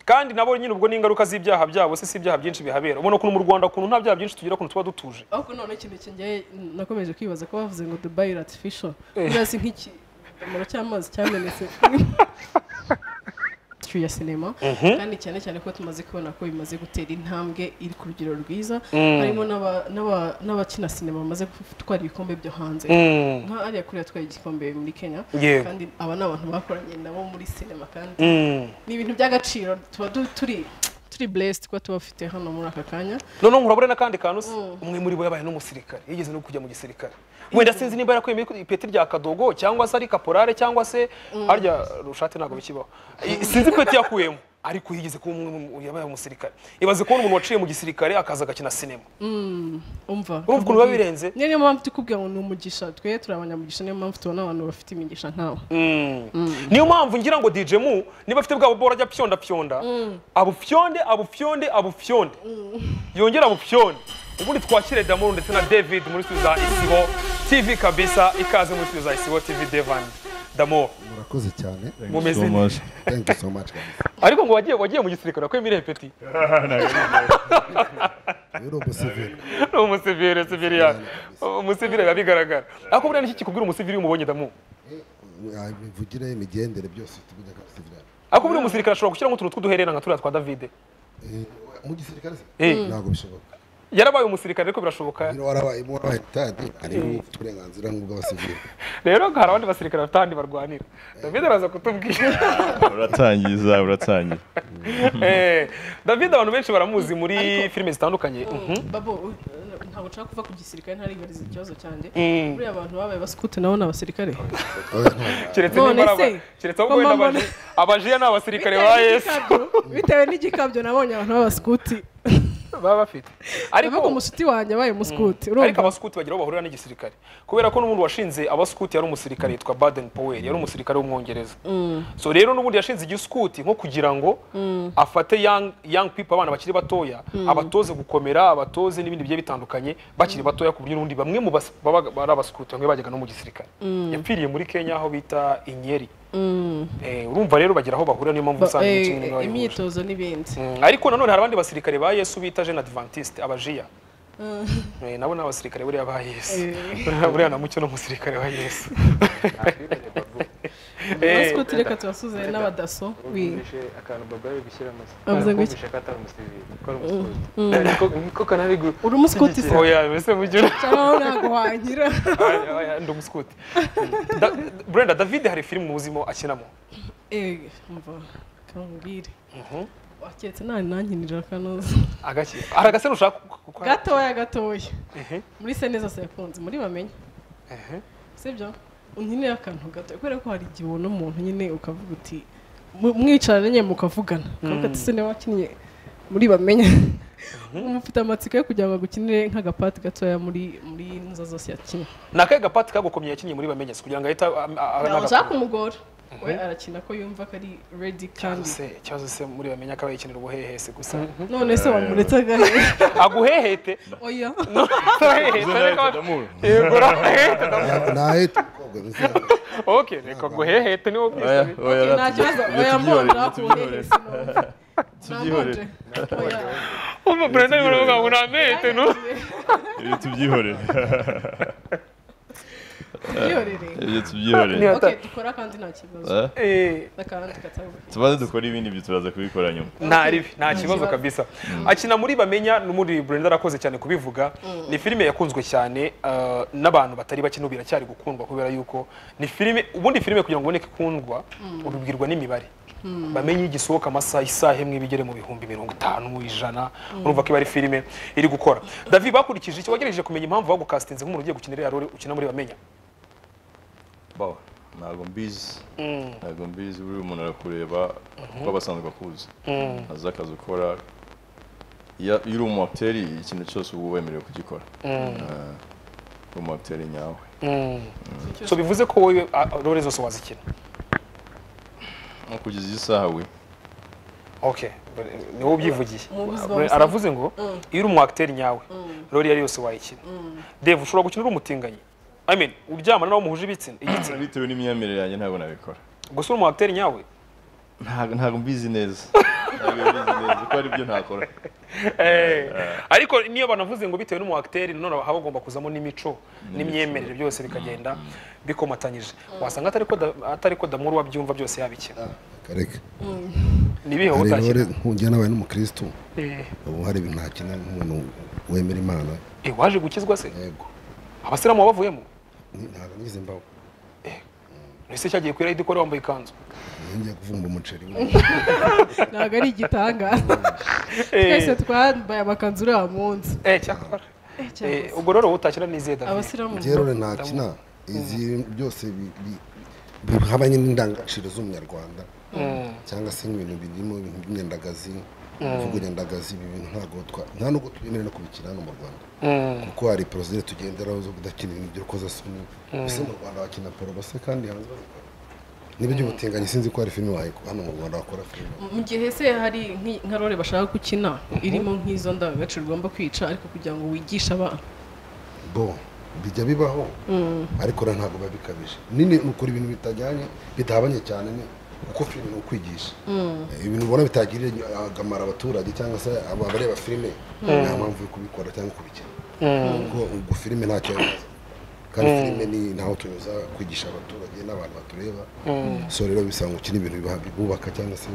kandi nabo nyine ubwo ni ingaruka z'ibyaha byabo se si ibyaha byinshi bihabera ubona ukuntu mu rwanda ukuntu nta byaha byinshi tugira ukuntu tuba dutuje ariko none ikintu kinjye nakomeje kwibaza ko bavuze ngo dubai ratifisho urazi nk'ikidomoro cy'amazi cyamenetse ya sinema kandi cyane cyane ko tumaze kubona ko bimaze gutera intambwe iri ku rugero rwiza harimo n'aba- n'aba- n'abakina sinema bamaze gutwara ibikombe byo hanze nka ariya kuri yatwaye igikombe muri kenya Yego. kandi aba ni abantu bakoranye nabo muri sinema kandi Mm. ni ibintu by'agaciro tuba du- turi turi blessed kuba tuba dufite hano muri aka kanya noneho murabona n'akandi kantu se umwe muri bo yabaye n'umusirikare yigeze no kujya mu gisirikare wenda sinzi nimba yarakuye ipeti rya kadogo cyangwa se ari kaporare cyangwa se harya rushate ntabwo bikibaho I- sinzi ipeti yakuyemo ariko yigeze kuba umwe mu- yabaye umusirikare ibaze kubona umuntu waciye mu gisirikare akaza agakina sinema umva Urumva ukuntu biba birenze? niyo niyo mpamvu tukubwira ngo ni umugisha twe turi abanyamugisha niyo mpamvu tubona abantu bafite imigisha nkawe niyo mpamvu ngira ngo DJ mu niba afite bwa bubora ajya pyonda pyonda abupyonde abupyonde abupyonde yongera abupyonde ubundi twakire Damoro ndetse na David muri studio za Isibo TV kabisa ikaze muri studio za Isibo TV Devan Damoro murakoze cyane mumeze neza thank you so much guys ariko ngo wagiye wagiye mu gisirikare ko imire peti rero umusivili ni umusivire sivire ya umusivire biba bigaragara ariko buriya niki kikubwira umusivire iyo umubonye Damoro imivugire imigendere byose tubiga nka sivili ariko buriya umusirikare ashobora gushyiramo utuntu tw'uduherera nka turiya twa David mu gisirikare se Eh. ntabwo bishoboka yarabaye umusirikare ariko birashoboka rero warabaye mu warabaye tadi ariko ufite uburenganzira nk'ubw'abasivili rero hari abandi basirikare bafite ahandi barwanira david araza kutubwira uratangiza uratangiza Eh, david abantu benshi baramuzi muri Ariko- filime zitandukanye babo uh, ntabwo nshaka kuva ku gisirikare ntaribariza ikibazo cyanjye Mm. buriya abantu babaye basikute nabo ni abasirikare keretse None niba ari aba- se, keretse ahubwo wenda mama- abaje- abajiya ni abasirikare ba yesu bitewe n'igikabyo nabonye abantu b'abasikuti baba bafite ariko ariko umushuti wanjye abaye umusikuti ariko urumva abasikuti bagira aho bahurira n'igisirikare kubera ko n'umuntu washinze abasikuti yari umusirikare yitwa baden powell yari umusirikare w'umwongereza so rero n'ubundi yashinze igisikuti nko kugira ngo afate young, young people abana bakiri batoya abatoze gukomera abatoze n'ibindi bigiye bitandukanye bakiri batoya ku buryo n'ubundi bamwe mu bas- babaga- bari abasikuti bamwe bajyaga no mu gisirikare yapfiriye muri kenya aho bita inyeri Eh, urumva rero bagira aho bahurira niyo mpamvu Ba- usanga eh, imikino iba yahuje. imyitozo n'ibindi Mm, ariko nanone hari abandi basirikare ba yesu bita jeune adventiste abajiya Eh, nabo ni abasirikare buriya ba yesu buriya na mucyo ni umusirikare wa yesu Eh, abasikuti reka tubasuze n'abadaso wi- bumvishe akantu baba bari gushyira mu Avuze ngo iki? bumvishe ko atari umusivili ko ari umusivili ko kanari gu uri umusikuti se oya mbese mujye cyangwa ntabwo wanyira Oya, oya, ndi umusikuti Da- brenda david hari filime muzimo akinamo Eh, umva kambwire waketse nani nankinira kanoza agaki hari agasene ushaka gukora gatoya gatoya muri se neza se yakunze muri bamenye sibyo unkinira akantu gatoya kubera ko hari igihe ubona umuntu nyine ukavuga uti mu- mwicaranye nyine mukavugana ukavuga ati se niba wakinnye muri bamenye uba ufite amatsiko yo kugira ngo agukinire nk'agapati gatoya muri muri nza zose yakinnye ni akahe gapati kagukomye yakinnye muri bamenyese kugira ngo ahita am- a- a- ntabwo n'agakora. ushaka umugore we arakina ko yumva ko ari redi kandi se ikibazo se muri bamenye akaba yikinira ubuhehe se gusa none se wamuretse agahe aguhehete oya Turaheheta, reka- Yego, uraheheta, ndamu- nahita umukobwa bizaba Okay, reka guheheta niwo oya bwise oya nta kibazo oya mbonera ku buhehesi tubyihorere umva brenda niwe uvuga ngo namehete no ibyo tubyihorere Yihorere. ibyo tubyihorere Ni- Okay, dukora kandi nta kibazo Eh, Eh, n'akandi katabuye tubanze dukora ibindi byo turaza kubikora nyuma nta ribi nta kibazo kibazo. kabisa akina muri bamenya n'umuri brenda arakoze cyane kubivuga ni filime yakunzwe cyane uh, n'abantu batari bake n'ubu iracyari gukundwa kubera yuko ni filime ubundi filime kugira ngo uboneke ikundwa ubibwirwa n'imibare bamenye igisohoka amasaha isaha imwe bigere mu bihumbi mirongo itanu ijana urumva ko iba ari filime iri gukora david bakurikije iki wagerageje kumenya impamvu bagukasitinze nk'umuntu ugiye gukinira iriya role ukina muri bamenya bawa ntabwo mbizi ntabwo mbizi buriya umuntu arakureba kuko aba asanzwe akuzi azi akazi ukora iyo iyo uri umu acteur, ikintu cyose uba wemerewe kugikora Eh, uri umu acteur nyawe so bivuze ko wowe a- a- role zose wazikina nko kugeza iyi saha we okay ni wowe ubyivugiye Mu buzima busanzwe. aravuze ngo iyo uri umu acteur nyawe role iyo ari yose wayikina Dave ushobora gukina uri umutinganyi I mean uryamana n'abo muhuje ibitsina igitsina bitewe n'imyemerere yanjye ntabwo nabikora gusa uri umu acteur nyawe ntabwo ntabwo mbizi neza ntabwo yabizi neza kuko ari byo ntakora Eh, ariko niyo banavuze ngo bitewe n'umu acteur none haba hagomba kuzamo n'imico n'imyemerere byose bikagenda bikomatanyije wasanga atari ko da- atari ko damuru wabyumva byose yabikina kareka nibihe hari intore utakina nkujya nabaye n'umukirisitu Eh, ubu hari ibintu ntakina nk'umuntu wemera imana eh, waje gukizwa se yego abasilamu bavuyemo Ni- ntabwo ngize imbaho ese cyagiye kwira idikora wambaye ikanzu Iyo ngiye kuvumba umuceri ntabwo ari igitangaza twese Eh, twambaye amakanzu uriya munsi eh, cyakora Eh, Eh, cyangwa se- ubwo rero wowe utakina n'izihe David? abasilamu ngerore ntakina izi byose bi- bi- bihabanye n'indangagaciro z'umunyarwanda Mm, cyangwa se nk'ibintu birimo ibintu by'imyandagazi kuvuga inyandagazi ibi bintu ntabwo twa- nta nubwo twemerewe no kubikina hano mu rwanda mm, kuko hari porozire tugenderaho zo kudakina ibintu by'urukozasoni ese mu rwanda bakina porobase kandi hanze bazikora n'iby'ubutinganyi sinzi ko hari filime wayikora hano mu rwanda bakora filime mu gihe se hari nk'i- nka role bashaka gukina irimo nk'izo ndangagaciro ugomba kwica ariko kugira ngo wigishe abana bo bijya bibaho ariko rero ntabwo biba bikabije nini ni ukora ibintu bitajyanye bidahabanye cyane ni uko filime ni ukwigisha Eh, ibintu ubona bitagirira akamaro abaturage cyangwa se aba- abareba filime nta mpamvu yo kubikora cyangwa kubikina kuko ubwo filime ntacyo yabaza kandi filime ni ntaho tunyuza kwigisha abaturage n'abantu batureba so rero bisanga ukina ibintu biba- bibubaka cyangwa se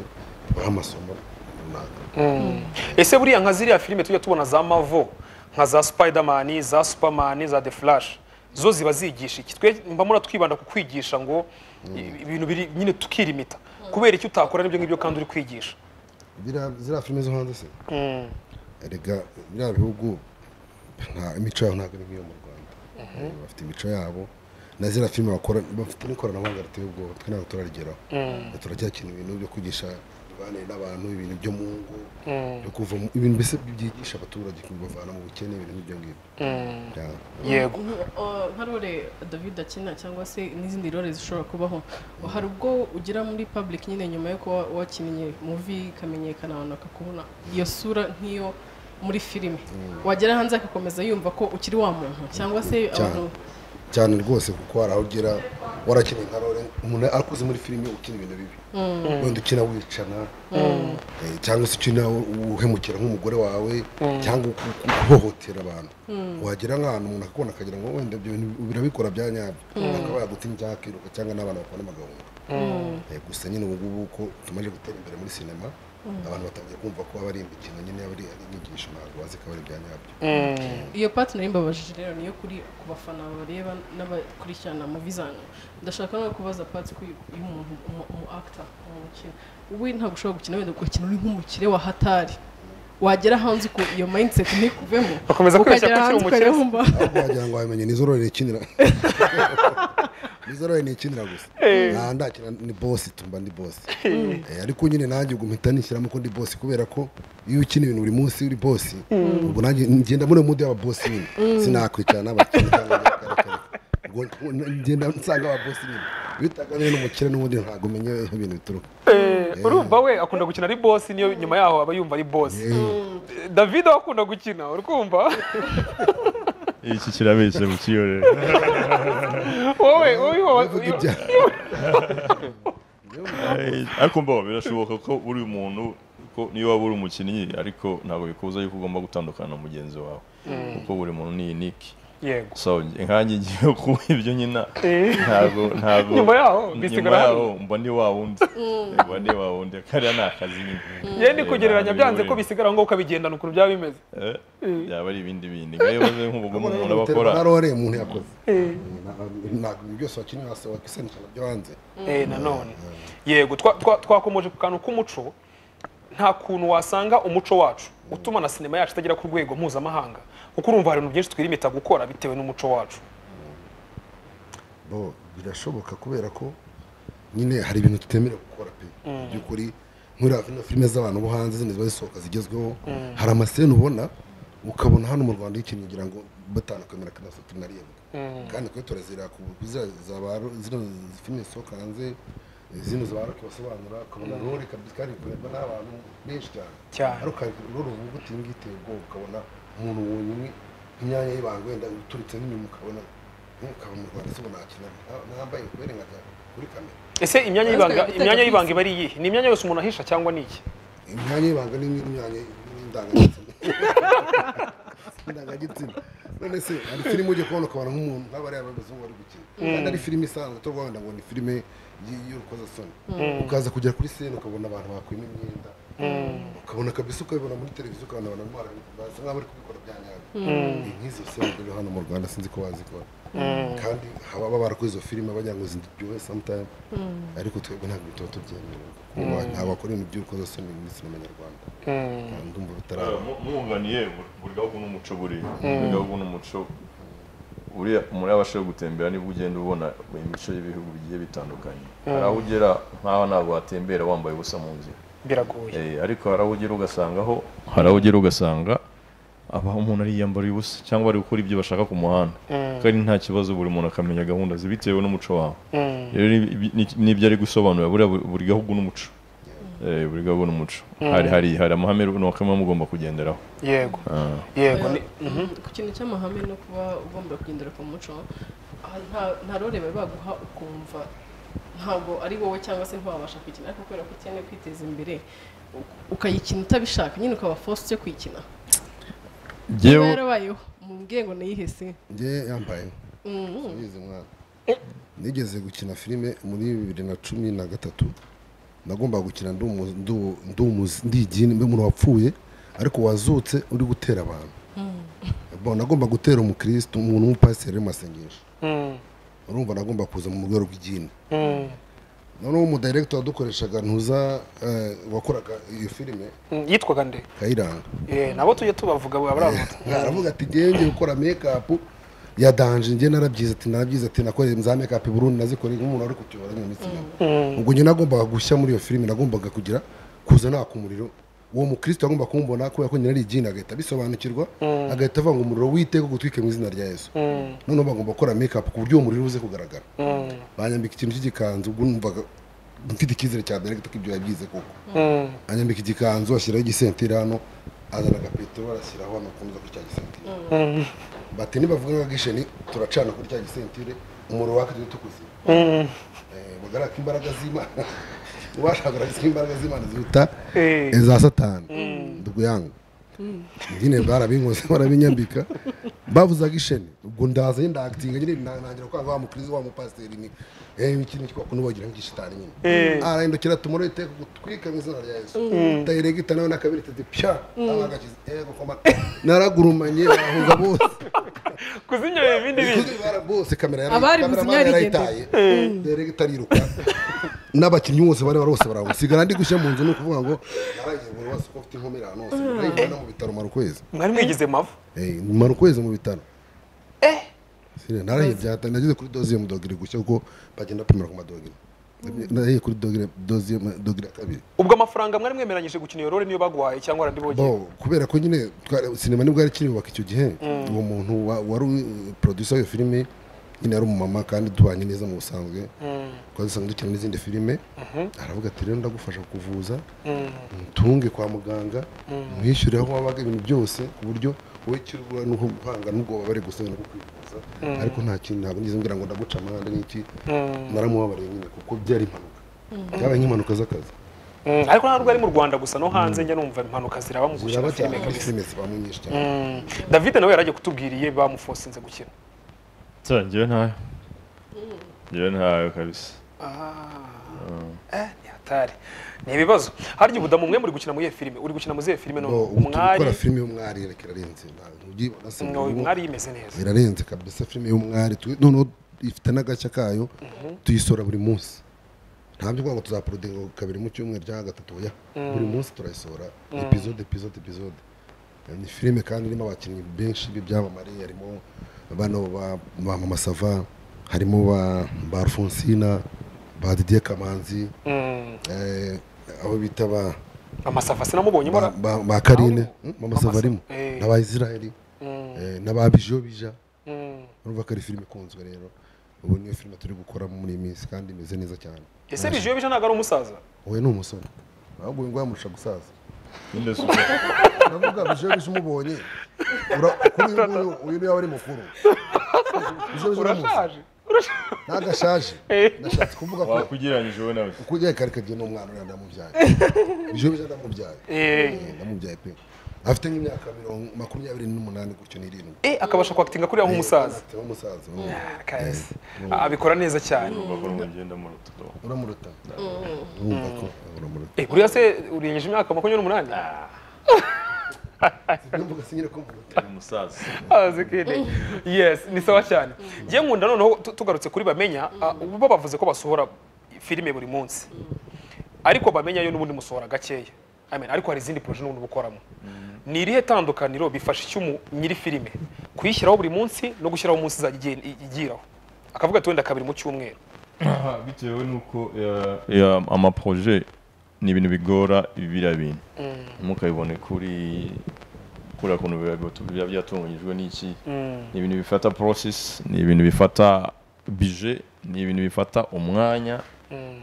bibaha amasomo runaka mm. ese buriya nka ziriya filime tujya tubona za mavo nka za spiderman za superman za the flash zo ziba zigisha iki twe mbamura twibanda ku kwigisha ngo i- ibintu biri nyine tukirimita kubera icyo utakora n'ibyo ngibyo kandi uri kwigisha Ziriya- ziriya filime zo hanze se Mm, erega biriya bihugu nta imico yabo ntabwo ari nk'iyo mu rwanda Eh, bafite imico yabo na ziriya filime bakora bafite n'ikoranabuhanga riteye ubwoba twe ntabwo turarigeraho turacyakina ibintu byo kwigisha imibanire n'abantu ibintu byo mu ngo byo kuva mu- ibintu mbese byigisha abaturage kubavana mu bukene ibintu nk'ibyo ngibyo Ya. yego nka role david akina cyangwa se n'izindi role zishobora kubaho hari ubwo ugera muri public nyine nyuma yo kuba wakinnye muvi ikamenyekana abantu bakakubona iyo sura nk'iyo muri filime wagera hanze agakomeza yumva ko ukiri wa muntu cyangwa se Cyane. abantu cyane rwose kuko hari aho ugera warakeneye nka rore umuntu akuze muri filime ukina ibintu bibi wenda ukina wicana eh, cyangwa se ukina uhemukira nk'umugore wawe cyangwa uku- uku- uhohotera abantu wagera nk'ahantu umuntu akakubona akagira ngo wenda ibyo bintu birabikora bya nyabyo akaba yagutinya cyangwa akiruka cyangwa n'abana bakora amagahunda Eh, gusa nyine ubu ngubu ko tumaze gutera imbere muri sinema abantu batangiye kumva ko aba ari imikino nyine aba ari ari inyigisho ntabwo bazi ko aba ari ibya nyabyo iyo partner y'imbabajije rero niyo kuri ku bafana bareba n'abakurikirana mu bizana ndashaka no kubaza part ku y'umuntu umu umu actor umukino ubu ntabwo ushobora gukina wenda ugakina uri nk'umukire wa hatari wagera hanze uko iyo mindset ntikuvemo Bakomeza kwibeshya ko ukagera ukiri umukire. hanze ukajya wumva ahubwo wagira ngo wamenye nizo rore nikinira nizo rore nikinira gusa nta ndakira ni bosi tumba ndi bosi Eh, ariko nyine nanjye ubwo mpita nishyiramo ko ndi bosi kubera ko iyo ukina ibintu buri munsi uri bosi ubwo nanjye ngenda muri mudu y'ababosi nyine sinakwicara n'abakene cyangwa abakarakarika ubwo ngenda nsanga ababosi nyine bitagamije n'umukire n'ubundi ntabwo umenya aho ibintu bituruka Eh, urumva we akunda gukina ari bosi niyo nyuma yaho aba yumva ari bosi Eh, david we akunda gukina urumva iki kirabeshya mu kiyorere wowe wowe Uvuga wowe- ibya- ariko mbaho birashoboka ko uri umuntu ko niyo waba uri umukinnyi ariko ntabwo bikubuza yuko ugomba gutandukana na mugenzi wawe kuko buri muntu ni iniki yego so nkanjye ngiye kuba ibyo nyina ntabwo ntabwo Nyuma yaho, bisigara nyuma yaho mba ndi wa wundi mba ndi wa wundi kariya ni akazi nyine yewe ni Eh, kugereranya ntabwo byanze ko bihuriye. bisigara ngo ukabigendana ukuntu byaba bimeze Eh, byaba ari ibindi bindi ngayo baze nk'ubugome umuntu aba akora nta rore umuntu yakoze ntabwo ibintu byose wakinira hasi wakisanisha nabyo hanze Eh, nanone yego twa- twa- twakomeje ku kantu k'umuco nta kuntu wasanga umuco wacu utuma na sinema yacu itagera ku rwego mpuzamahanga kuko urumva hari ibintu byinshi twirimita gukora bitewe n'umuco wacu bo birashoboka kubera ko nyine hari ibintu tutemerewe gukora pe by'ukuri nk'uriya filime filime z'abantu bo hanze zindi ziba zisohoka zigezweho hari amaseni ubona ukabona hano mu rwanda y'ikintu ugira ngo batanakwemera ko nasa tunareba kandi kuri turazira ku ziriya za ba ro- zino filime zisohoka hanze zino zaba roke basobanura ukabona rore kabisa kandi kureba n'abantu benshi cyane Cyane. ariko hari rore uvuga uti iyi ngiyi iteye ubwoba ukabona umuntu wonyine imyanya y'ibanga wenda uturutse n'inyuma ukabona nk'ukaba mu rwanda se nakina ntambaye kubera nka kuri kamera ese imyanya Ahazwi y'ibanga nka gutega imyanya y'ibanga bisi. iba ari iyihe ni imyanya yose umuntu ahisha cyangwa ni iki imyanya y'ibanga ni nk'imyanya y'indangagitsina indangagitsina none se hari filime ujya kubona ukabona nk'umuntu nk'abariya b'abazungu bari gukina kandi ari filime isanzwe tu rwanda ngo ni filime y- y'urukozasoni ukaza kugera kuri sene ukabona abantu bakwima imyenda ukabona kabisa ukabibona muri televiziyo ukabona abantu barimo barabikora, basa nk'abari kubikora bya nyabyo Ni nk'izo sene rero hano mu rwanda sinzi ko bazikora kandi haba barakoze izo filime bajya ngo ziryohe sometime ariko twebwe ntabwo tuba tubyemerewe kuko ntabwo bakora ibintu by'urukozasoni muri sinema nyarwanda ndumva bitaraba mwunganiye buri gahugu n'umuco buriya buri gahugu n'umuco buriya muri abasha gutembera nibwo ugenda ubona imico y'ibihugu bigiye bitandukanye hari aho ugera nk'aho ntabwo watembera wambaye ubusa mu nzira biragoye Eh, ariko hari aho ugera ugasanga aho hari aho ugera ugasanga abaho umuntu ariyambariye ubusa cyangwa ari gukora ibyo bashaka ku muhanda kandi nta kibazo buri muntu akamenya gahunda ze bitewe n'umuco wawe rero ni- ni- ni- nibyo ari gusobanura buriya buri- buri gahugu n'umuco Eh, buri gahugu n'umuco hari hari hari amahame runaka muba mugomba kugenderaho yego Ah. yego ni- ku kintu cy'amahame no kuba ugomba kugendera ku muco aha nta- nta role bari baguha ukumva ntabwo ari wowe cyangwa se ntiwabasha kuyikina ariko kubera ko ukeneye kwiteza imbere u- ukayikina utabishaka nyine ukaba force kuyikina niba Jyewe- yarabayeho mubwire ngo niyihe se njye yambaye nize umwana nigeze gukina filime muri bibiri na cumi na gatatu nagombaga gukina ndi umu- ndi umu- ndi umuzi- ndi igini mbe umuntu wapfuye ariko wazutse uri gutera abantu Bon, nagomba gutera umukirisitu umuntu w'umupasiteri w'amasengesho urumva nagomba kuza mu rwego rw'igini noneho umudiregito wadukoreshaga ntuza eh, wakoraga iyo filime Mm, yitwaga nde kayiranga Eh, nabo tujya tubavuga baravuga aravuga ati genge gukora mekapu yadanje njye narabyize ati narabyize ati nakoreye za mekapu i burundi nazikoreye nk'umuntu wari kutuyobora mu minsi yabo ubwo njye nagombaga gushya muri iyo filime nagombaga kugira kuza naka umuriro uwo mukristo agomba kumubona kubera ko nyina ari igini agahita abisobanukirwa agahita avuga ngo umuriro witeka gutwike mu izina rya yesu noneho bagomba gukora mekapu ku buryo uwo muriro uze kugaragara banyambika ikintu cy'igikanzu ubwo numvaga mfite icyizere cya direkita ko ibyo yabyize koko Mm, anyambika igikanzu ashyiraho igisentiri hano azana agapetero arashyiraho hano akomeza kuri cya gisentiri bati nibavuga nka gisheni turacana kuri cya gisentire umuriro waka tujye tukuzima Eh, bagaraka imbaraga z'imana washakaraga imbaraga z'imana ziruta eh, za satani ubwo yanga nyine barabinkoze barabinyambika bavuzaga isheni ubwo ndaza nyine ndakitinga nyine ntangira kwanga wa mukiriza wa mupasiteri ni eh ikintu cyakunu bagira nk'igishitani nyine arahindukira tumuro iteka gutwika mu izina rya Yesu dayiregita nawe nakabiri tete pya abagakiza yego koma naragurumanye bahunga bose kuzimya ibindi bindi Bara bose kamera yari Abari kamera gusinya yarigendera. yarayitaye dayiregita ariruka n'abakinnyi bose bari bari bose baramusigara ndi gushya mu nzu ni ukuvuga ngo naragiye buri wese uko afite inkomerano hose ndayivana mu bitaro mara ukwezi mwari mwigize mavu Eh, mara ukwezi mu bitaro Sire, narahiye byata nageze kuri dozi yo mu dogere gushya kuko bagenda bapimira ku madogere narahiye kuri dogere dozi yo mu dogere ya kabiri ubwo amafaranga mwari mwemeranyije gukina iyo role niyo baguhaye cyangwa warandi bogeye bo kubera ko nyine twari- sinema nibwo yari ikiri bubaka icyo gihe uwo muntu wa- wari u- producer w'iyo filime nyine yari umumama kandi tubanye neza mu busanzwe twari dusanzwe dukina n'izindi filime aravuga ati rero ndagufasha kuvuza ntunge kwa muganga mwishyure aho wabaga ibintu byose ku buryo wowe ikirwa nuko guhanga nubwo wababare gusa no kwivuza ariko nta kintu ntabwo ngize ngira ngo ndaguca amahanda n'iki naramubabariye nyine kuko byari impanuka byabaye nk'impanuka z'akazi Mm, ariko ntabwo ari mu rwanda gusa no hanze njya numva impanuka ziraba mu gukina ziraba cyane filime muri kabisa filime ziba mu nyinshi cyane Mm, david nawe yaragiye kutubwiriye bamufosinze gukina nsa njyewe ntayo njyewe ntayo kabisa Eh, ni hatari ni ibibazo harya ubudamu mwe muri gukina muri iyo filime uri gukina muri iyo filime none Ngo ubu turi umwari gukora filime y'umwari reka irarenze ntabwo ubyibona se no, uyu mwari yimeze neza irarenze kabisa filime y'umwari tu- noneho ifite n'agashya kayo tuyisora buri munsi nta byo kuvuga ngo tuzaporodinga kabiri mu cyumweru cyangwa gatatu oya buri munsi turayisora epizode epizode epizode ni filime kandi irimo abakinnyi benshi b'ibyamamare harimo bano ba ba mama sava harimo ba ba alfonsina ba didier kamanzi Mm, eh, abo bita ba amasafa sinamubonye mbona ba- ba ba karine hmm? mama Mama savarimo Sa- eh. n'abayisiraheli eh, n'ababijo bija Mm. urumva ko ari filime ikunzwe rero ubu niyo filime turi gukora muri iyi minsi kandi imeze neza cyane ese rijiyo bisa ntabwo ari umusaza wowe ni umusore ahubwo ngo yamurusha gusaza Ninde se ubwo- ndavuga bijo bija umubonye ura- kuri uyu nguyu uyu niwe aba ari mukuru Bijo bija uramuzi. urashaje ntagashaje ndashatse kuvuga ko wakugereranyije wowe nawe uko ugiye kare kagiye n'umwana uriya ndamubyaye ejo buja ndamubyaye Eh, ndamubyaye pe afite nk'imyaka mirongo makumyabiri n'umunani gutyo n'irindwi Eh, akabasha kwakitinga kuriya nk'umusaza Afite nk'umusaza mm. Kahise. abikora neza cyane bakora umugenda mu rutudo uramuruta urumva ko uramuruta Eh, buriya se urengeje imyaka makumyabiri n'umunani numvaga sinyine ko muruta umusaza azi kidi yes ni sawa cyane njye nkunda noneho tu- tugarutse kuri bamenya ah, bo bavuze ko basohora filime buri munsi ariko bamenya yo n'ubundi musohora gakeya I mean, ariko hari izindi poroje n'ubundi bukoramo ni irihe tandukaniro bifasha icyo umu- nyiri filime kuyishyiraho buri munsi no gushyiraho umunsi izajya igiye- igiraho akavuga ati wenda kabiri mu cyumweru bitewe n'uko ya- amaproje ni ibintu bigora biriya bintu ntimukabibone kuri kuriya kuntu biba- biba byatunganyijwe n'iki ni ibintu bifata process ni ibintu bifata budget ni ibintu bifata umwanya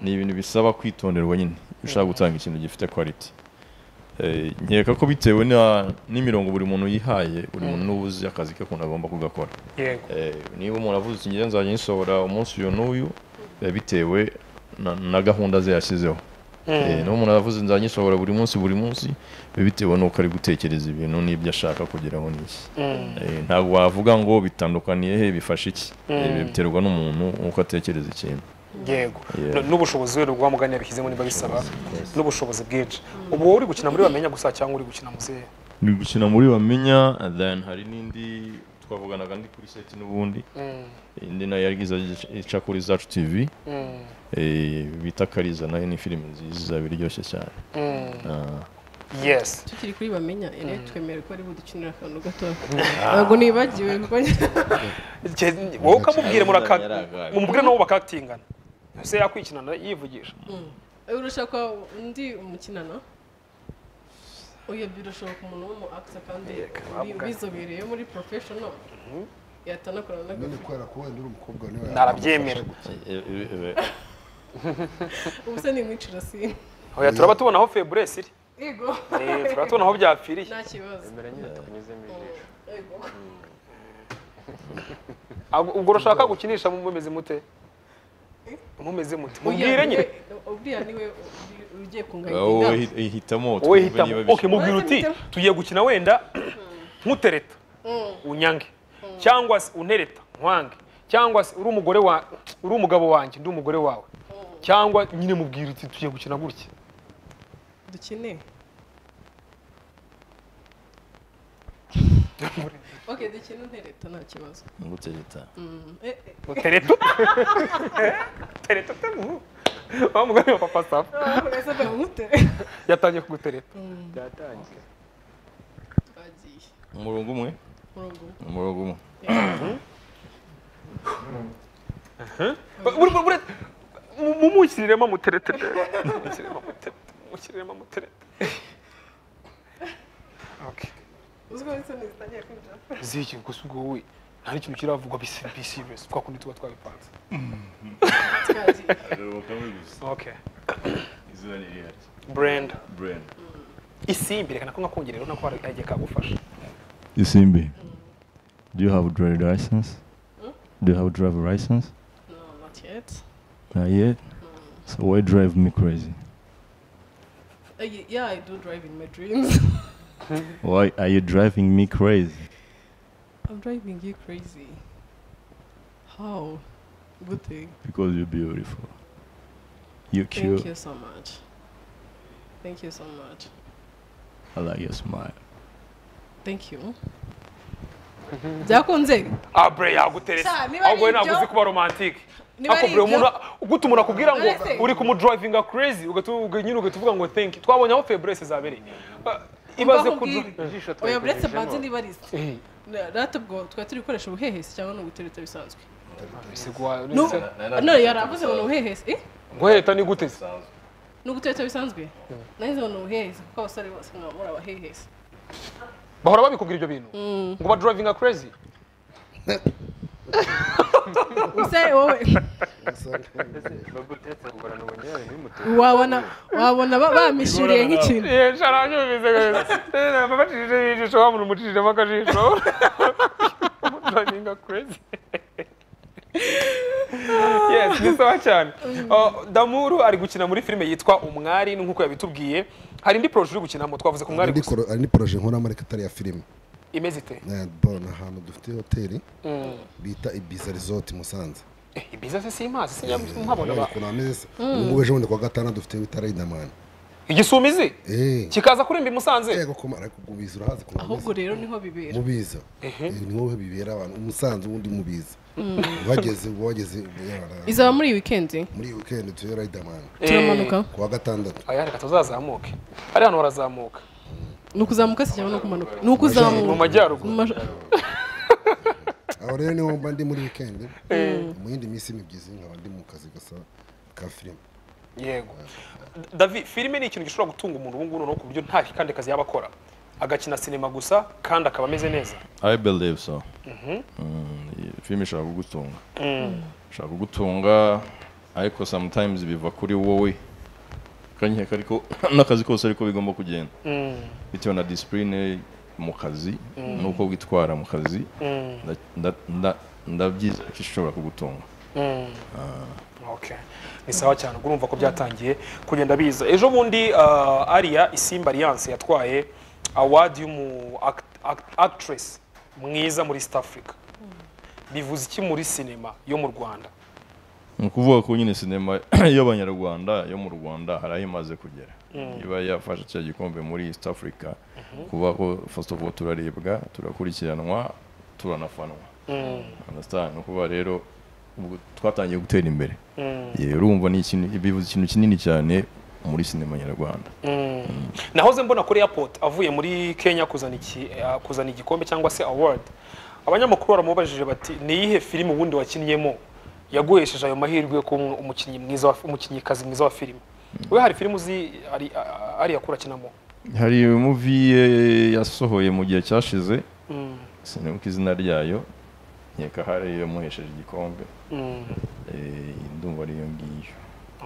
ni ibintu bisaba kwitonderwa nyine iyo ushaka gutanga ikintu gifite quality Eh, nkeka ko bitewe na- n'imirongo buri muntu yihaye buri muntu n'ubuzi akazi ke kuntu agomba kugakora yego Eh, niba umuntu avuze ati ngewe nzajya nyisohora umunsi uyu n'uyu biba bitewe na- na gahunda ze yashyizeho Eh, niba umuntu avuze nzajya nyisohora buri munsi buri munsi biba bitewe n'uko ari gutekereza ibintu n'ibyo ashaka kugeraho n'iki Eh, ntabwo wavuga ngo bitandukaniye he bifashe iki Eh, biterwa n'umuntu uko atekereza ikintu yego Yeah. N- n'ubushobozi wenda ubwa mugani yabishyizemo niba bisaba n'ubushobozi bwinshi ubu wowe uri gukina muri bamenya gusa cyangwa uri gukina muzehe ni gukina muri bamenya then hari n'indi twavuganaga ndi kuri seti n'ubundi indi nayo yagize ica kuri zacu tivi eh, bita kariza nayo ni filime nziza biryoshye cyane Ah. yes tukiri kuri bamenya rero twemere ko ari budukinira akantu gatoya ntabwo nibagiwe kuko Ke- wowe ukamubwire muraka Yaragaye. umubwire nabo bakatingana se yakwikinana yivugisha urusha kwa undi umukinana uyu birashoboka umuntu w'umu akisa kandi ubi- ubizobereye muri professional yatanakorana none n'agafu kubera ko wenda uri umukobwa niwe Narabyemera. Eh, eh, eh, ubu se nimwicira si oya turaba tubona aho feburesi iri yego Eh, turaba tubona aho byapfiriye nta kibazo mbere nyine tukunyuzemo ijisho yego Ahubwo- ubwo urashaka gukinisha mumeze mute mumeze mute mubwire nyine uriya niwe uri- ugiye kunganya wowe inama hi- hitamo wowe twumve hitamo niba bishoboka. okay mubwire uti tugiye gukina wenda nkutereta unyange cyangwa se untereta nkwange cyangwa se uri umugore wa uri umugabo wanjye ndi umugore wawe cyangwa nyine mubwire uti tugiye gukina gutya dukine ok dukine untereta nta kibazo Ngutereta. Eh, eh, utereta utereta utereta wa mugore wa papa safu urasa na mutere yatangiye kugutereta byatangiye twagiye umurongo umwe murongo umwe. umurongo umwe Buri- buri- mu- mumukiriremo amuterete mumukiriremo amuterete mumukiriremo amuterete Okay. uziko n'isoni zitangiye kwinjira ziki gusa ubwo wowe nta n'ikintu kiravugwa bisi bisi bisi twa kundi tuba twabipanze twagiye okay brand isimbi reka nako ngakongera rero nako hari agiye kagufasha isimbi do you have driver license do you have driver license no not yet not yet so why drive me crazy Uh, ye- yeah i do drive in my dreams why are you driving me crazy i'm driving you crazy how good thing because you're beautiful you're thank cute you so much thank you so much i like your smile thank you byakunze ah bre yaguteretse Sha, niba ari ahubwo we ntabwo ibyo- uzi kuba romantique niba ari ako bre ibyo- umuntu uguta umuntu akubwira ngo Uretse- uri kumudrivinga crazy ugatu- uga- nyine ugahita uvuga ngo thank you twabonye aho febrese zabereye Ah, ibaze ku akubwira. ijisho oya buretse twayikujijemo. banze niba ari isi rata ubwo twari turi gukoresha ubuhehesi cyangwa ni ugutereta bisanzwe Bisigwa- No, nise- no yari avuze ngo ni ubuhehesi eh? guheta ni gute se? ni ugutereta bisanzwe nahise ngo ni ubuhehesi kuko abasore bose mwaba muri abahehesi bahora babikubwira ibyo bintu ngo ba drivinga crazy use wowe Ese bagutetse kugorana ubungerere ntibimutere wabona wabona ba- bamishiriye nk'ikintu bacishije ijisho wa muntu umucishijemo akajisho drivinga crazy yes ni sawa cyane Uh, damuru ari gukina muri filime yitwa umwari nk'uko yabitubwiye hari indi poroje uri gukinamo twavuze ku mwari Hari gusa n'ikoro- hari n'iporoje nkora muri Katari ya filime imeze ite Eh, bon ahantu dufite hoteli bita ibiza resort musanze Eh, ibiza se simpazi sinjya mpabona ba- ukuntu hameze se ubu ngubu ejo bundi kuwa gatanu dufite bita riderman igisumizi eh kikaza kurimba i musanze yego kumara ariko kubiza urahazi ukuntu ahubwo rero niho bibera mubiza niho bibera abantu umusanzu wundi mubiza uhageze uba wageze izaba muri iyi wikendi muri iyi weekend tuyo riderman Eh, turamanuka kuwa gatandatu aya reka tuzazamuke ari hano barazamuka ni ukuzamuka se cyangwa ni ukumanuka ni mu ukuzamuka majyaruguru Mu maja- aho rero niho mba ndi muri weekend mu yindi minsi mibyizi nkaba ndi mu kazi gasa ka filime yego davi filime ni ikintu gishobora gutunga umuntu ubungubu noneho ku buryo nta kandi kazi yaba akora agakina sinema gusa kandi akaba ameze neza I believe so. Mm, iyi Filime ishaka kugutunga. Ishaka kugutunga ariko sometimes biva kuri wowe. Kanyeka ariko n'akazi kose ariko bigomba kugenda. Bitewe na discipline mu kazi n'uko witwara mu kazi nda- nda- nda- ndabyiza ko ishobora kugutunga. Okay. ni sawa cyane urumva ko byatangiye kugenda biza ejo bundi ah, ariya isimba alliance yatwaye award y'umu act- act- actress mwiza muri east africa bivuze iki muri sinema yo mu rwanda ni ukuvuga ko nyine sinema y'abanyarwanda yo mu rwanda hari aho imaze kugera iba yafashe cya gikombe muri east africa kuba ko first of all turaribwa turakurikiranwa turanafanwa understand ni ukuvuga rero ubwo twatangiye gutera imbere Ye, urumva ni ikintu bivuze ikintu kinini cyane muri sinema nyarwanda nahoze mbona kuri airport avuye muri kenya kuzana iki eh, kuzana igikombe cyangwa se award abanyamakuru baramubajije bati ni iyihe filime ubundi wakinnyemo yaguhesheje ayo mahirwe yo kuba umu- umukinnyi mwiza wa- umukinnyikazi mwiza wa filime we hari filime uzi ari ah, ariya akura akinamo hari muvi ye yasohoye mu gihe cyashize sinibuka izina ryayo nkeka hari iyo yamuhesheje igikombe Eh, ndumva ari iyo ngiyo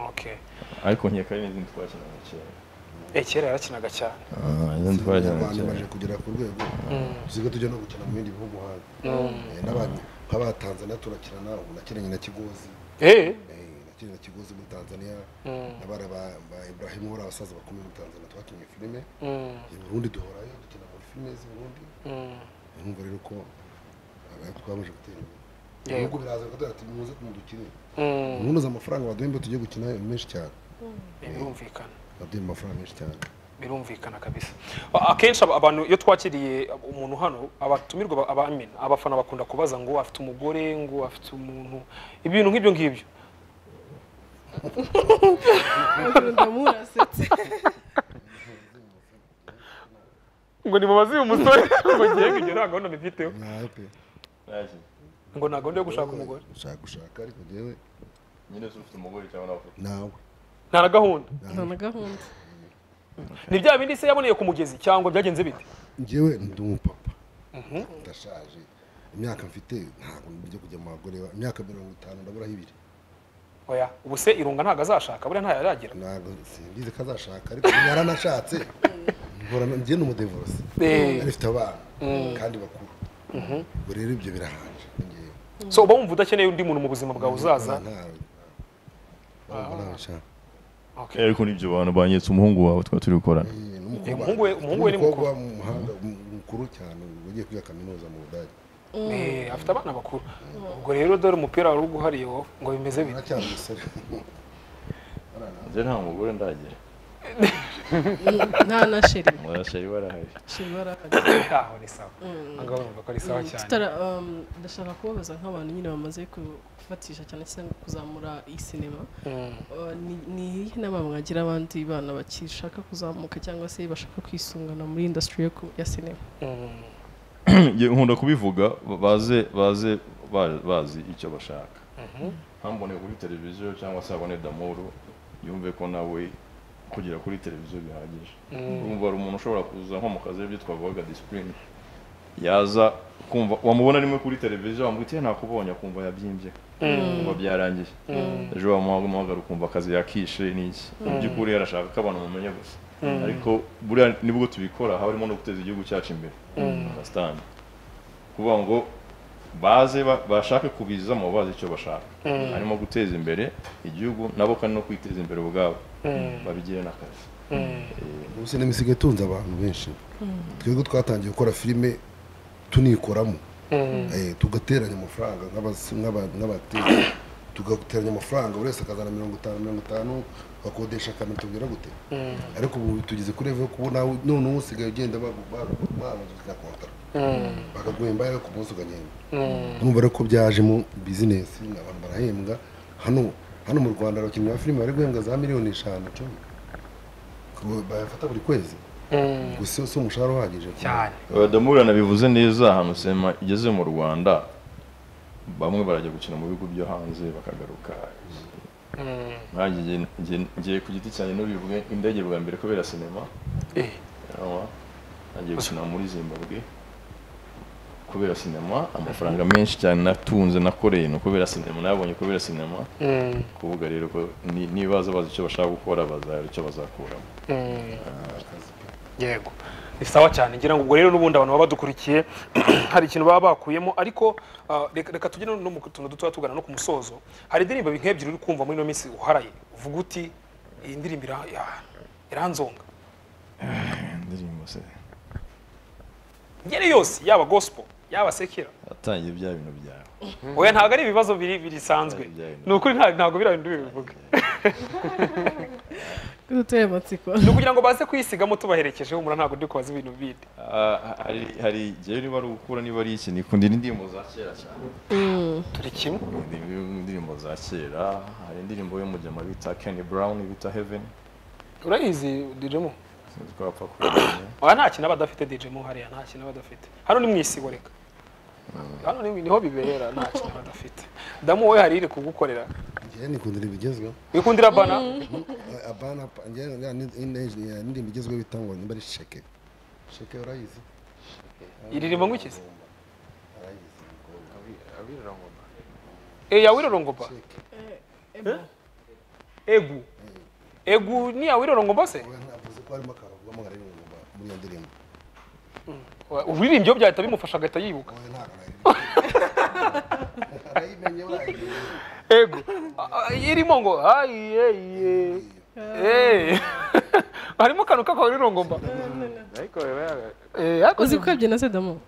okay ariko nkeka ari n'izindi twakinaga kera Eh, kera yarakinaga cyane izindi twakinaga abanyarwanda baje kera kugera ku rwego usiga tujya no gukina mu bindi bihugu hanze Eh, n'abantu nk'abatanzaniya turakirana ubu nakinanye na kigozi eh nakina kigozi muri tanzania n'abana ba ba ibrahim uhora abasaza bakomeye muri tanzania twakinnye filime i burundi duhorayo dukina muri filime z'i burundi numva rero ko abantu twamaze gutera imbere ibihugu biraza bakagira ati muze mudukine munoze amafaranga baduhembe tujye gukina menshi cyane birumvikana baduhembe amafaranga menshi cyane birumvikana kabisa A- akenshi aba- abantu iyo twakiriye umuntu hano abatumirwa ba- abamena abafana bakunda kubaza ngo afite umugore ngo afite umuntu ibintu nk'ibyo ngibyo ndamura asetse ngo nimubaze uyu musore ngo ngenge ibyo nta gahunda mbifiteho nawe pe ngo nta gahunda yo gushaka umugore ushaka gushaka ariko njyewe nyine se ufite umugore cyangwa nawe ufite nawe nta na gahunda nta na gahunda ni bya bindi se yaboneye ku mugezi cyangwa byagenze bite njyewe ndi umupapa ndashaje imyaka mfite ntabwo njya kujya mu bagore ba- imyaka mirongo itanu ndaburaho ibiri oya ubu se irunga ntabwo azashaka buriya ntayo aragira ntabwo simbizi ko azashaka ariko yaranashatse nkorana njye ni umudevurosi Eh. afite abana kandi bakuru ubwo rero ibyo birahanje ni njyewe so uba wumva udakeneye undi muntu mu buzima bwawe uzaza Nta- ntabwo nabishaka Okay. ariko n'ibyo bantu banyetse umuhungu wawe twari turi gukorana Eh, Eh, umuhungu we- umuhungu we ni n'umukobwa wa mu muhanga mukuru cyane wagiye kwiga kaminuza mu budage Eh, afite abana bakuru ubwo rero dore umupira wari uguhariye wowe, ngo bimeze bite aracyari umusore njye nta mugore ndagira nta na sheri murashari barahari sheri barahari aho ni sawa aha ngaha urumva ko ari sawa cyane tutara um, ndashaka kubabaza nk'abantu nyine bamaze ku- gufatisha cyane cyane kuzamura iyi sinema Uh, ni- ni iyihe nama mwagira abandi bana bakishaka kuzamuka cyangwa se bashaka kwisungana muri industry yo ku- ya sinema Njye nkunda kubivuga baze baze ba- bazi icyo bashaka hambone kuri televiziyo cyangwa se habone damoro yumve ko nawe kugera kuri televiziyo bihagije urumva hari umuntu ushobora kuza nko mu kazi aribyo twavugaga disipurine yaza kumva wamubona rimwe kuri televiziyo wamwitiye nakubonye akumva yabyimbye kumva byarangiye ejo wamuhamagara ukumva akazi yakishe n'iki mu by'ukuri yarashaka ko abantu bamenya gusa ariko buriya nibwo tubikora haba harimo no guteza igihugu cyacu imbere understand kuvuga ngo baze ba- bashake kubizamo bazi icyo bashaka harimo guteza imbere igihugu nabo kandi no kwiteza imbere ubwabo babigire n'akazi ubu sinema isigaye itunze abantu benshi twebwe twatangiye gukora filime tunikoramo Eh, tugateranya amafaranga nk'abas- nk'aba- nk'abateze tugateranya amafaranga buri wese akazana mirongo itanu mirongo itanu bakodesha akamera tubwira gute ariko ubu tugeze kuri level yo kubona none ubu usigaye ugenda bagubaza kontara bakaguhemba ariko ku munsi ukagenda urumva rero ko byaje mu bizinesi abantu barahembwa hano hano mu rwanda abakinnyi ba filime bari guhembwa za miliyoni eshanu icumi Ku- bayafata buri kwezi gusa si umushahara uhagije cyane abadamurana bivuze neza ahantu sema igeze mu rwanda bamwe barajya gukina mu bihugu byo hanze bakagaruka nkanjye nge- nge- ngiye ku giti cyanjye n'uribwe indege bwa mbere kubera sinema Eh. Urabona? nagiye gukina muri zimbabwe kubera sinema amafaranga menshi cyane natunze nakoreye ni ukubera sinema nayabonye kubera sinema kuvuga rero ko ni- nibaza bazi icyo bashaka gukora bazahera icyo bazakuramo yego ni sawa cyane ngira ngo ubwo rero n'ubundi abantu baba badukurikiye hari ikintu baba bakuyemo ariko ah, reka reka tugire no mu tuntu dutoya tugana no ku musozo hari indirimbo nk'ebyiri uri kumva muri ino minsi uharaye uvuga uti iyi ndirimbo ira- ya- iranzonga indirimbo se ngeri yose yaba gospel yaba sekera yatangiye bya bintu byawe oya ntabwo ari ibibazo biri birisanzwe Bya bintu. ni ukuri nta- ntabwo biriya bintu bibivuga duteye amatsiko ni ukugira ngo baze kuyisigamo tubaherekejeho umura ntabwo ndi kubaza ibintu bindi Ah, hari hari igihe niba ari ugukura niba ari iki nikunda indirimbo za kera cyane turi kimwe Indi- indirimbo za kera hari indirimbo y'umujyama bita Kenny Brown bita Heaven urayizi dijemo sinzi ko yapfa kumenya aha nta kintu aba adafite DJ mu hariya nta kintu aba adafite hano ni mu isibo reka hano ni- niho bibera nta kintu aba adafite damu wowe hari iri kugukorera njyewe nikunda ibintu bigezweho wikundira bana Eh, abana pa- njyewe ya ni- ine- ya n'indi bigezweho bita ngo nimba ari sheke sheke urayizi iririmba nk'ikizi arayizi abirangoma e yawirorongomba sheke egu egu ni yawirorongomba se Oya, navuze ko harimo akaravugamo nka rimwe muri iyo ndirimbo uririmbye iyo byahita bimufasha agahita yibuka Oya, ntabwo arayirimba. arayimenye urayizi ego A- a- irimo ngo ayi eye Eh. harimo akantu k'akawirorongomba ariko biba yaga- uzi ko yabyina se damo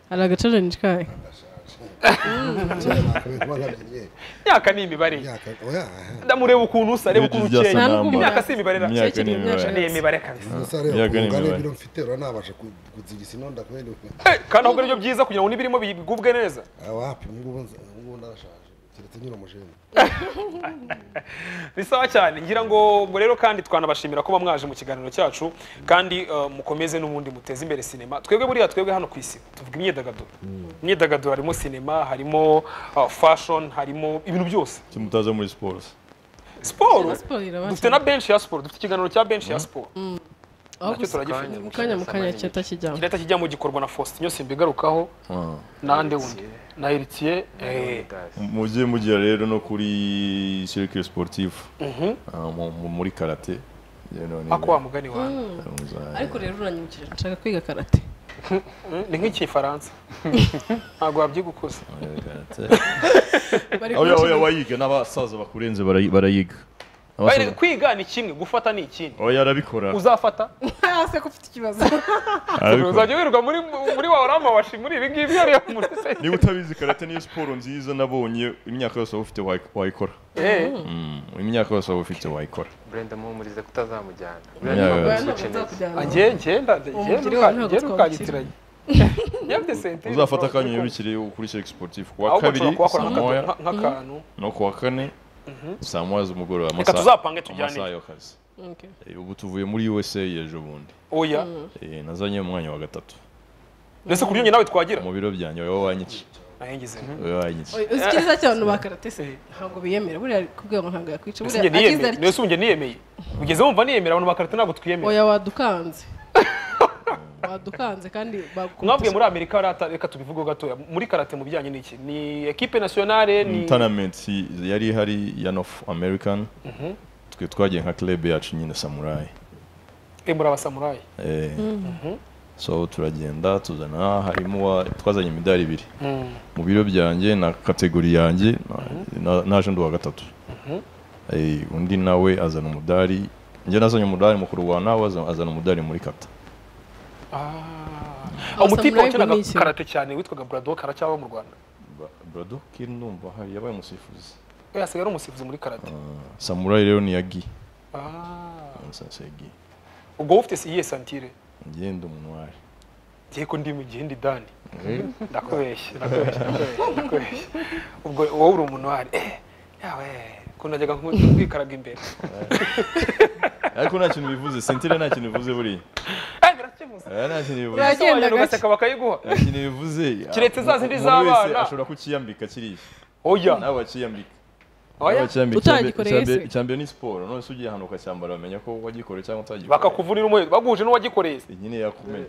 hari agacarenji kayo kuba nkabyinnye imyaka ni imibare imyaka oya aha. ndamureba ukuntu usa areba ukuntu Byose ukeye nta n'ubwo namba. imyaka si imibare ra imyaka Cyakiri ni imibare. imyaka. ni imibare kabisa gusa rero Imyaka ni ubungane imibare. ibiro mfite rero nabasha ku- kuzigisa inonda kubera Eh, kandi ahubwo nibyo byiza kugira ngo n'ibirimo bigubwe neza awapi ngubu nza- ngubu narashaje keretse nyura mujenzi ni sawa cyane ngira ngo ubwo rero kandi twanabashimira kuba mwaje mu kiganiro cyacu kandi eh, mukomeze n'ubundi muteze imbere sinema twebwe buriya twebwe hano ku isi tuvuga imyidagaduro imyidagaduro harimo sinema harimo ah, fashion harimo ibintu byose icyo mutaza muri siporo se? siporo siporo irabasha dufite na benshi ya siporo dufite ikiganiro cya benshi ya siporo aho nacyo turagifite mu kanya mu kanya cyahita kijyamo kirahita kijyamo gikorwa na faustin yose mbigarukaho Ah. nande wundi na eritiye eh, mujye mujya rero no kuri circuit sportif Ah, mu- mu- muri karate Njyewe noneho- ako wa mugani wawe Muzajya. ariko rero uranyibukije nshaka kwiga karate Mm, ni nk'ikifaransa ntabwo wabyiga ukuze Muri karate bari oya oya kumushyira- wayiga n'abasaza bakurenze barayi- barayiga Bayireka- Abasaza- kwiga ni kimwe gufata ni ikindi oya arabikora uzafata Ah, se ko ufite ikibazo arabikora uzajya wirirwa muri muri wa orama washi muri ibi ngibi iyo ariyo muri se niba utabizi karate niyo siporo nziza nabonye imyaka yose waba ufite wayi- wayikora Mm, imyaka yose waba ufite wayikora brenda muhumurize kutazamujyana Yeah. Oya, ntabwo nzakujyana. njye ngenda Umubyeyi wawe ngenda ntabwo twakira. ukagitiranye yabye sentire uzafata akanya yirukire kuri seri sportif ku wa ahubwo kabiri nshobora kuhakora saa moya nk'aka- nk'akantu no ku wa kane saa moya z'umugoroba reka amasaha tuzapange amasaha tujyane y'akazi Okay. Eh, ubu tuvuye muri usa ejo bundi oya Eh, nazanye umwanya wa gatatu ndetse kuri njye nawe twagira mu biro byanjye wowe wanyica nahengeze wowe wanyica Oya, uzi icyiza cy'abantu ba karate se ntabwo biyemera buriya kubwira ngo ntabwo yakwica ndetse buriya njye niyemeye agize ari ndetse njye niyemeye ugeze wumva niyemera abantu bakarita ntabwo twiyemera oya wadukanze wadukanze kandi bagukubita- mwabwiye muri amerika hariya ata- reka tubivugeho gatoya muri karate mu bijyanye n'iki ni ekipe nasiyonale ni tournament yari ihari ya north american twe twagiye nka club yacu nyine samurayi Eh, muri abasamurayi Eh, so turagenda tuzana harimo uwa- twazanye imidari ibiri mu biro byanjye na kategori yanjye na- na- naje ndi uwa gatatu Eh, undi nawe azana umudari njye nazanye umudari mukuru wa nawe aza- azana umudari muri kata aho umutipe Samurai wakinaga Gumisi. karate cyane witwaga burado karacyaba mu rwanda Ba- brado kiri numva hari yabaye umusifuzi we yasigaye ari umusifuzi muri karate samurayi rero ni yagi Ah. sasegi ubwo wowe ufite iyihe santire ngenda umunwari ngiye ko ndi mu gihe ndi dani ndakubeshye ndakubeshye ndakubeshye ndakubeshye ubwo wowe uri umuntu wari yawe ko najyaga nkwikaraga imbere ariko nta kintu bivuze sentire nta kintu bivuze buriya Eh, birakemuza Eh, nta kintu bivuze Uragenda Usobanura gake. ugaseka bakayiguha nta kintu bivuze Kiretse za zindi Umuntu wese z'abana. ashobora kukiyambika kiriya oya nawe wakiyambika oya Utagikoreye se. icyambere ni siporo none se ugiye ahantu ukacyambara bamenya ko wagikoreye cyangwa utagikoreye bakakuvunira umwezi baguhuje n'uwagikoreye se. iyi nyine yakumenya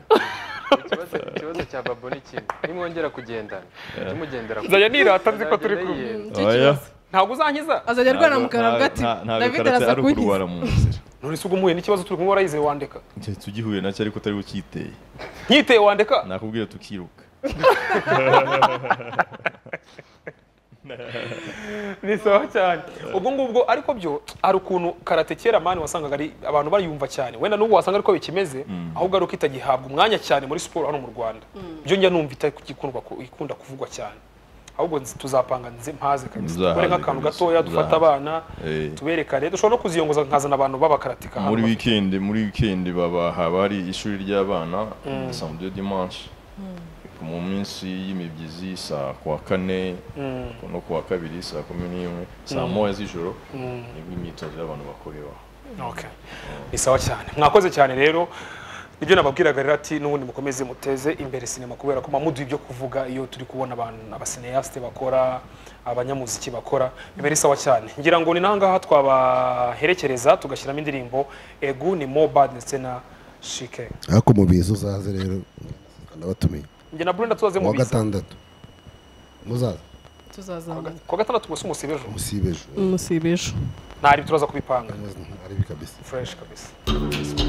ikibazo ikibazo cya babo ni kimwe nimwongera kugendana jya mugendera ku nzajya nirata nzi ko turi kumwe yera Nicyo Oya. kibazo. ntabwo uzankiza azajya arwara mu karagati Nta- nta- ntabwo david karate araza ari kunkiza ukurwara mu nzira none se ubwo umuhuye n'ikibazo turi kumwe warayize wandeka Njye tugihuye nacyo ariko utari ukiteye nkiteye wandeka nakubwira tukiruka ni sawa cyane ubwo ngubwo ariko byo hari ukuntu karate kera mani wasangaga ari abantu bayumva cyane wenda n'ubu wasanga ariko bikimeze ahubwo ari uko itagihabwa umwanya cyane muri siporo hano mu rwanda byo njya numva itakikundwa ku- ikunda kuvugwa cyane ahubwo nzi- tuzapanga nzi mpaze kabisa Uzahaze dukore nk'akantu kabisa, gatoya dufate uzahaze. abana Eh. tuberekane dushobora no kuziyongoza nkazana abantu b'abakaratika hano muri weekend muri weekend baba haba hari ishuri ry'abana samedi dimanche mu minsi y'imibyizi saa kuwa kane no kuwa kabiri saa kumi n'imwe saa moya z'ijoro nibwo imyitozo y'abantu bakorera Okay. Ni sawa cyane. Mwakoze cyane rero. Ibyo nababwiraga rero ati n'ubundi mukomeze muteze imbere sinema kubera ko mamuduha ibyo kuvuga iyo turi kubona abantu abasineyaste bakora abanyamuziki bakora biba ari sawa cyane ngira ngo ni nangaha twabaherekereza tugashyiramo indirimbo egu ni mo bad sena shike ariko mu biza uzaze rero ndabatumiye njye na brenda tuzaze mu uwa biza gatandatu muzaza tuzazamuka ku wa gatandatu gusa umusibe ejo musibe ejo umusibe ejo ntari turaza kubipanga ari kabisa fresh kabisa